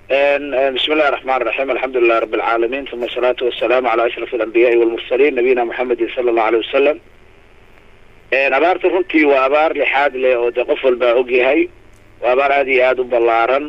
bismi illahi raxmaan raxiim alxamdu lilahi rabi alcaalamiin uma asalaatu wasalaamu calaa ashraf alambiyaai walmursaliin nabiyina moxamedin sala allahu aleyh wasalam abaarta runtii waa abaar lixaad leh oo dee qof walbaa ogyahay waa abaar aada iyo aada u ballaaran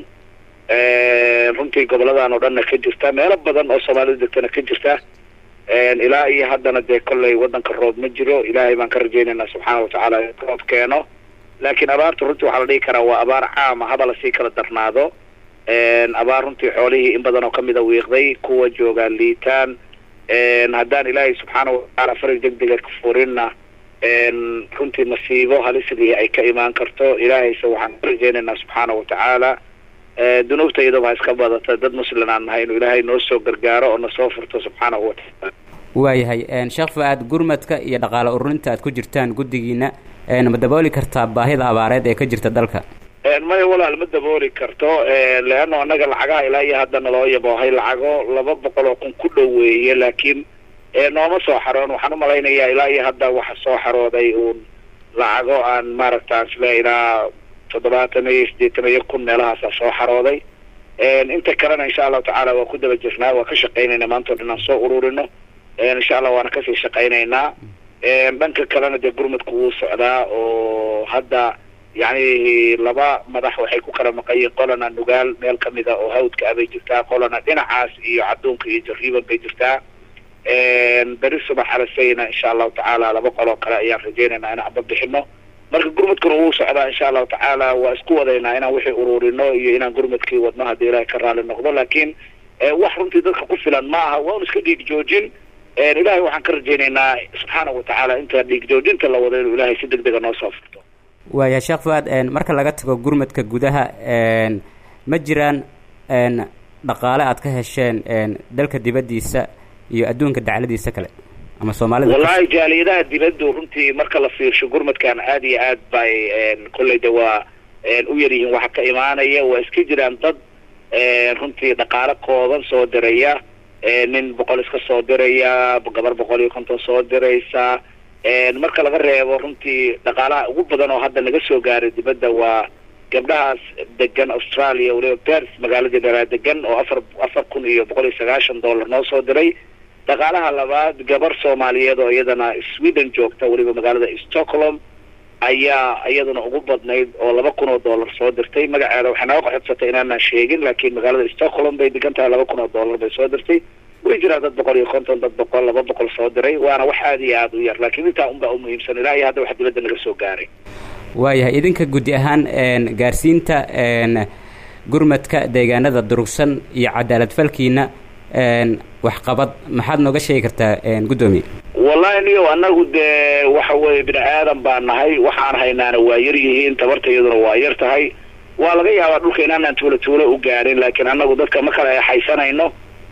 runtii goboladan oo dhanna ka jirta meelo badan oo soomaalida degtana ka jirta ilaa iyo haddana dee kollay waddanka roob ma jiro ilaahay baan ka rajaynaynaa subxaana watacaala in roob keeno laakiin abaarta runtii waxaa la dhihi karaa waa abaar caama haba lasii kala darnaado abaar runtii xoolihii in badan oo kamid a wiiqday kuwa joogaan liitaan haddaan ilaahay subxaana watacaala farig degdega ka furinna runtii masiibo halisdii ay ka imaan karto ilaahayse waxaan ka rajaynaynaa subxaana watacaala dunuubta iyadaba ha iska badata dad muslim aan nahay inuu ilaahay noo soo gargaaro oo nasoo furto subxaanahu watacaala waayahay sheekh fa-aad gurmadka iyo dhaqaale ururinta aad ku jirtaan guddigiina ma dabooli kartaa baahida abaareed ee ka jirta dalka maya walaal ma dabooli karto leano annaga lacagaha ilaa iyo hadda naloo yaboohay lacago laba boqol oo kun ku dhoweeye laakiin nooma soo xaroon waxaan umalaynayaa ilaa iyo hadda waxa soo xarooday uun lacago aan maaragta isle ilaa toddobaatan iyo siddeetan iyo kun meelahaasa soo xarooday inta kalena insha allahu tacaala waa ku daba jirnaa waa ka shaqaynayna maanta o dhan aan soo ururino insha allah waana kasii shaqaynaynaa dhanka kalena dee gurmadku wuu socdaa oo hadda yacni laba madax waxay ku kala maqayiin qolana nugaal meel kamid a oo hawdka ah bay jirtaa qolana dhinacaas iyo cadduunka iyo jariiban bay jirtaa beri subax alasayna insha allahu tacaala laba qoloo kale ayaan rajaynaynaa inaan aba bixino marka gurmadkuna wuu socdaa insha allahu tacaala waa isku wadaynaa inaan wixii ururino iyo inaan gurmadkii wadno haddii ilaahay ka raali noqdo laakiin wax runtii dadka ku filan ma aha waa un iska dhiig joojin ilaahay waxaan ka rajaynaynaa subxaana watacaala inta dhiig joojinta la wado inuu ilaahay si deg dega noo soo furto waaya sheekh fuaad marka laga tago gurmadka gudaha ma jiraan dhaqaale aad ka hesheen dalka dibaddiisa iyo adduunka dacladiisa kale ama soomaalida wallahi jaaliyadaha dibaddu runtii marka la fiirsho gurmadkan aada iyo aad bay kolley de waa u yar yihiin waxa ka imaanaya waa iska jiraan dad runtii dhaqaale kooban soo diraya nin boqol iska soo diraya gabar boqol iyo konton soo diraysa marka laga reebo runtii dhaqaalaha ugu badan oo hadda naga soo gaaray dibadda waa gabdhahaas degan australia waliba bers magaalada dheraa degan oo afar afar kun iyo boqol iyo sagaashan dollar noo soo diray dhaqaalaha labaad gabar soomaaliyeed oo iyadana sweden joogta weliba magaalada stockholm ayaa iyaduna ugu badnayd oo laba kun oo dollar soo dirtay magaceeda waxay naga qoxodsatay inaanaan sheegin laakiin magaalada stockholm bay degan tahay laba kun oo dollar bay soo dirtay way jiraan dad boqol iyo konton dad boqol laba boqol soo diray waana wax aada iyo aada u yar laakiin intaa unbaa umuhiimsan ilaa iyo hadda wax dibadda naga soo gaaray waayahay idinka guddi ahaan gaarsiinta gurmadka deegaanada durugsan iyo cadaalad falkiina waxqabad maxaad nooga sheegi kartaa guddoomiye wallahi niyo anagu dee waxa weeye bini aadan baan nahay waxaan haynaana waa yar yihiin tabarta iyaduna waa yar tahay waa laga yaabaa dhulka inaanaan tuulo tuulo u gaarin laakiin anagu dadka ma kala exaysanayno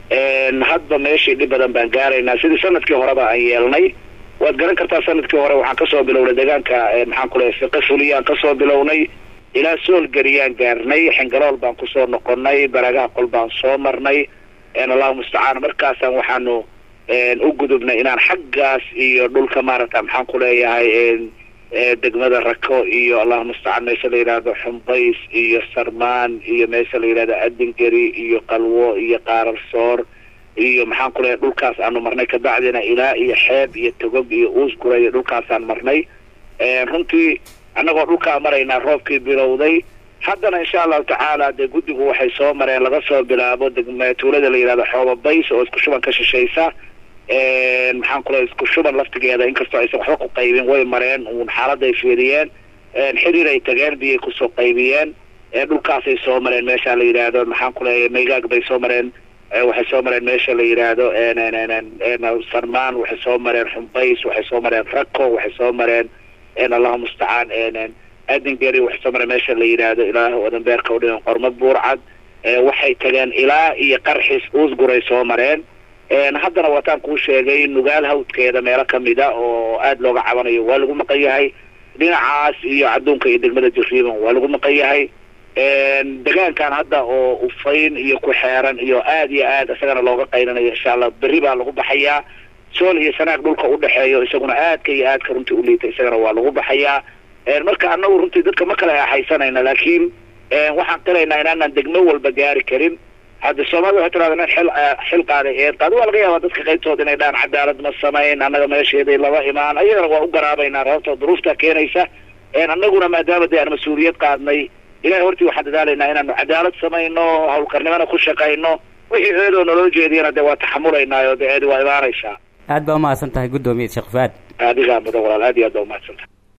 hadba meeshii dhib badan baan gaaraynaa sidii sanadkii horeba aan yeelnay waad garan kartaa sanadkii hore waxaan kasoo bilownay deegaanka maxaan ku lehay fiqi fuliyaan kasoo bilownay ilaa soolgeriyaan gaarnay xingalool baan kusoo noqonay baragaha qol baan soo marnay allahu mustacaan markaasaan waxaanu u gudubnay inaan xaggaas iyo dhulka maaragta maxaan ku leeyahay degmada rako iyo allahu mustacaan meesha la yidhaahdo xumbays iyo sarmaan iyo meesha la yidhahdo adingeri iyo qalwo iyo qaararsoor iyo maxaan ku leeyahay dhulkaas aanu marnay kabacdina ilaa iyo xeeb iyo togog iyo uusgura iyo dhulkaasaan marnay runtii annagoo dhulkaa maraynaa roobkii bilowday haddana insha allahu tacaala dee guddigu waxay soo mareen laga soo bilaabo degma tuulada la yidhahdo xoobabays oo isku shuban ka shishaysa maxaan ku leeyahay isku shuban laftigeeda inkastoo aysan waxba ku qaybin way mareen uun xaaladay fiiriyeen xiriir ay tageen biyay kusoo qaybiyeen dhulkaasay soo mareen meesha la yidhaahdo maxaan ku leeyahay maygaag bay soo mareen waxay soo mareen meesha la yidhaahdo sarmaan waxay soo mareen xumbays waxay soo mareen rako waxay soo mareen allahu mustacaan adingeri waxay soo mareen meesha la yidhaahdo ilaah wadanbeerka u dhigan qormo buurcad waxay tageen ilaa iyo qarxis uusguray soo mareen haddana waataan kuu sheegay nugaal hawdkeeda meelo kamida oo aada looga cabanayo waa lagu maqan yahay dhinacaas iyo cadduunka iyo degmada jariiban waa lagu maqan yahay degaankan hadda oo ufayn iyo ku xeeran iyo aada iyo aad isagana looga qaynanayo insha allah berri baa lagu baxayaa sool iyo sanaag dhulka udhexeeyo isaguna aadka iyo aadka runtii uliita isagana waa lagu baxayaa marka anagu runtii dadka ma kala axaysanayna laakiin waxaan qiraynaa inaanaan degmo walba gaari karin hadda soomaalida waxay tirahda nin xil xil qaaday eed qaada waa laga yaabaa dadka qaybtooda inay dhaan cadaalad ma samayn annaga meesheeday lama imaan ayadana waa u garaabaynaa rababta duruufta keenaysa annaguna maadaama dee aan mas-uuliyad qaadnay ilahay hortii waxaan dadaalaynaa inaanu cadaalad samayno hawlkarnimana ku shaqayno wixii eedoo naloo jeediyana dee waa taxamulaynaayo dee eedi waa imaanaysaa aad baa umahadsan tahay guddoomiye sheekh fuaad adigaa mudan walaal aad iyo aad baa umahadsan tahay